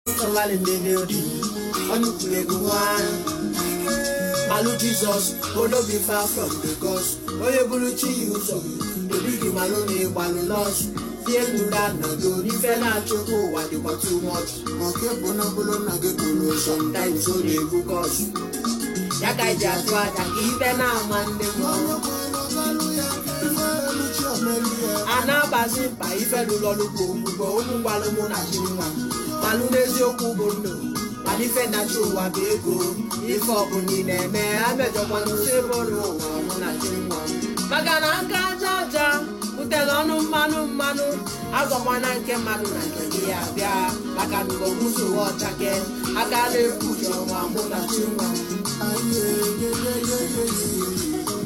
Somebody in the building. On the play go one. Malu Jesus, oh no be far from the ghost. Oh you bulu chi you so. The big malu ne balu lost. Fear no that no do. If you not choco, what you got too much. Mọ̀kẹ́ bọ́nà bọ́lọ́ náà gé kolo sọ. Sometimes so they go cause. Yaka ija tu aja ki ife na amande mo. Anabazi mkpa ife lụlọ n'ugbo mgbe okwu gwalụ mụ na chi nwa. Malụ n'eziokwu bụ ndụ. Mana ife na-achị ụwa bụ ego. Ife ọbụla ị na-eme amejọkwana ụsọ ebe ọrụ ụwa mụ na chi nwa. Maka na aka aja aja butere ọnụ mmanụ mmanụ. Agwakwana nke mmadụ na nke gị ya bịa. Maka na ụgbọ mụso ọchake. Aka na-ekpuchi ọnwa mụ na chi nwa. Ayé yeyeyeyeye.